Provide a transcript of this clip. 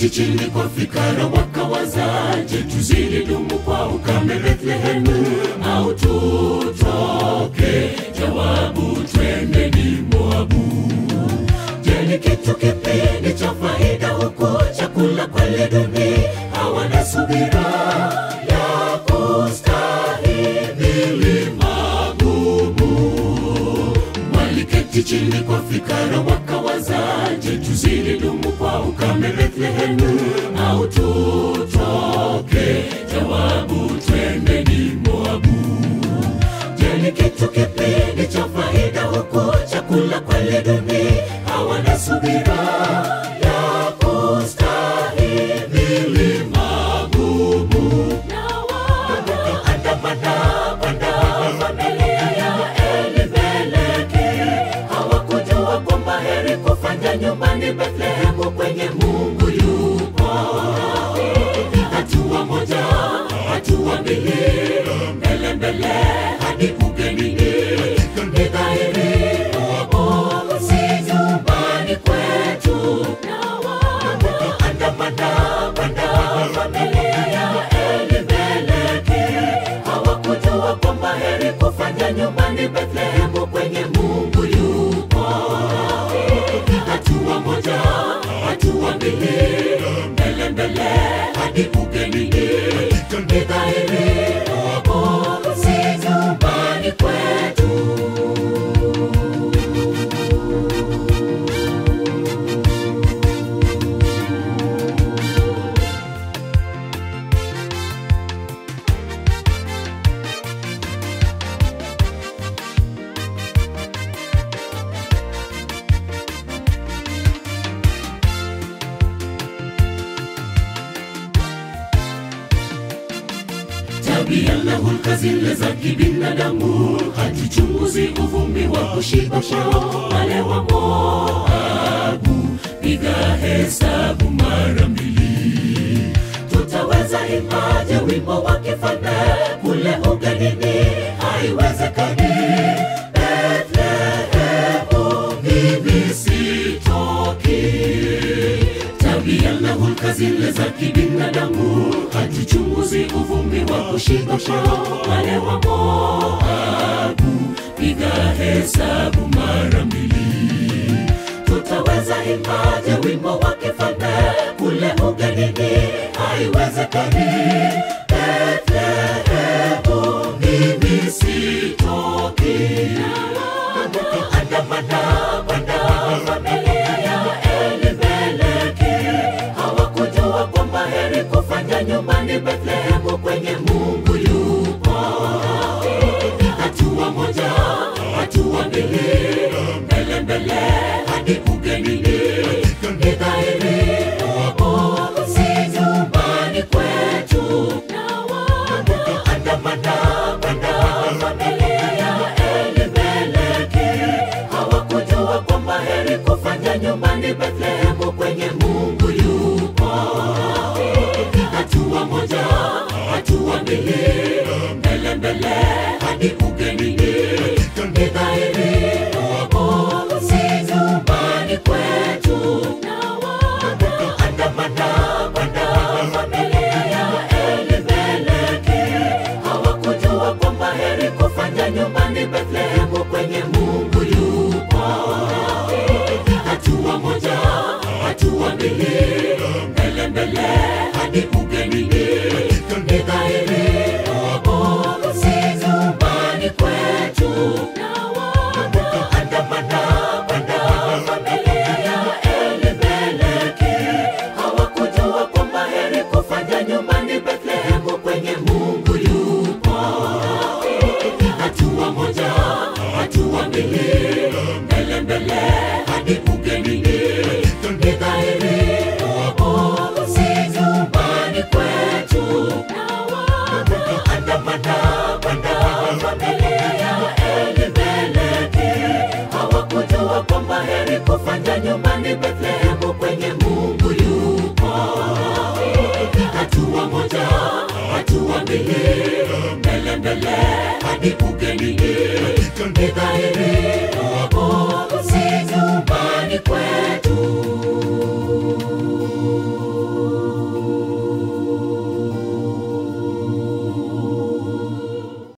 Waliketi chini kwa fikara wakawazaje, tuzidi dumu kwa ukame Bethlehemu au tutoke? Jawabu, twendeni Moabu. Je, ni kitu kipi ni cha faida huku chakula kweli duni? Hawana subira ya kustahimili magumu. Waliketi chini kwa fikara wakawazaje, tuzidi dumu kwa ukame Bethlehemu au tutoke? Jawabu, twendeni Moabu. Je, ni kitu kipi ni cha faida huku chakula kweli duni? Hawana subira ya kustahimili magumu. Na wakaandamana kwenda familia ya Elimeleki. Hawakujua kwamba heri kufanya nyumbani Bethlehemu kwenye Mungu yupo. Hatua moja, hatua mbili, mbele mbele hadi ugenini. Ni dhahiri Mungu si nyumbani kwetu. Na wakaandamana kwenda familia ya Elimeleki. Hawakujua kwamba heri kufanya nyumbani Bethlehemu kwenye Mungu yupo. Hatua moja, hatua mbili, mbele mbele hadi ugenini. Ni dhahiri Mungu si nyumbani kwetu. tabia na hulka zile za kibinadamu, hatuchunguzi uvumi wa kushibisha wale wa Moabu. Piga hesabu mara mbili, tutaweza imaje wimbo wa kifalme kule ugenini? Haiwezekani. Bethlehemu mimi sitoki tabia na hulka zile za kibinadamu, hatuchunguzi uvumi wa kushibisha wale wa Moabu. Piga hesabu mara mbili, tutaweza imaje wimbo wa kifalme kule ugenini? Haiwezekani. Bethlehemu mimi sitoki. Andamana kwenda familia ya Elimeleki. Hawakujua kwamba heri kufanya nyumbani Bethlehemu kwenye Mungu yupo. Hatua moja, hatua mbili, mbele mbele hadi ugenini. Ni dhahiri Mungu si nyumbani kwetu. Na wakaandamana kwenda familia ya Elimeleki. Hawakujua kwamba heri kufanya nyumbani Bethlehemu kwenye Mungu yupo. Hatua moja, hatua mbili, mbele mbele hadi ugenini. Ni dhahiri Mungu si nyumbani kwetu. Na wakaandamana kwenda familia ya Elimeleki. Hawakujua kwamba heri kufanya nyumbani Bethlehemu kwenye Mungu yupo. Hatua moja, hatua mbili, mbele mbele hadi ugenini. Ni dhahiri Mungu si nyumbani kwetu. Na wakaandamana kwenda familia ya Elimeleki. Hawakujua kwamba heri kufanya nyumbani Bethlehemu kwenye Mungu yupo. Hatua moja, hatua mbili, mbele mbele hadi ugenini. Ni dhahiri Mungu si nyumbani kwetu. Na wakaandamana kwenda familia ya Elimeleki. Hawakujua kwamba heri kufanya nyumbani Bethlehemu kwenye Mungu yupo. Hatua moja, hatua mbili, mbele mbele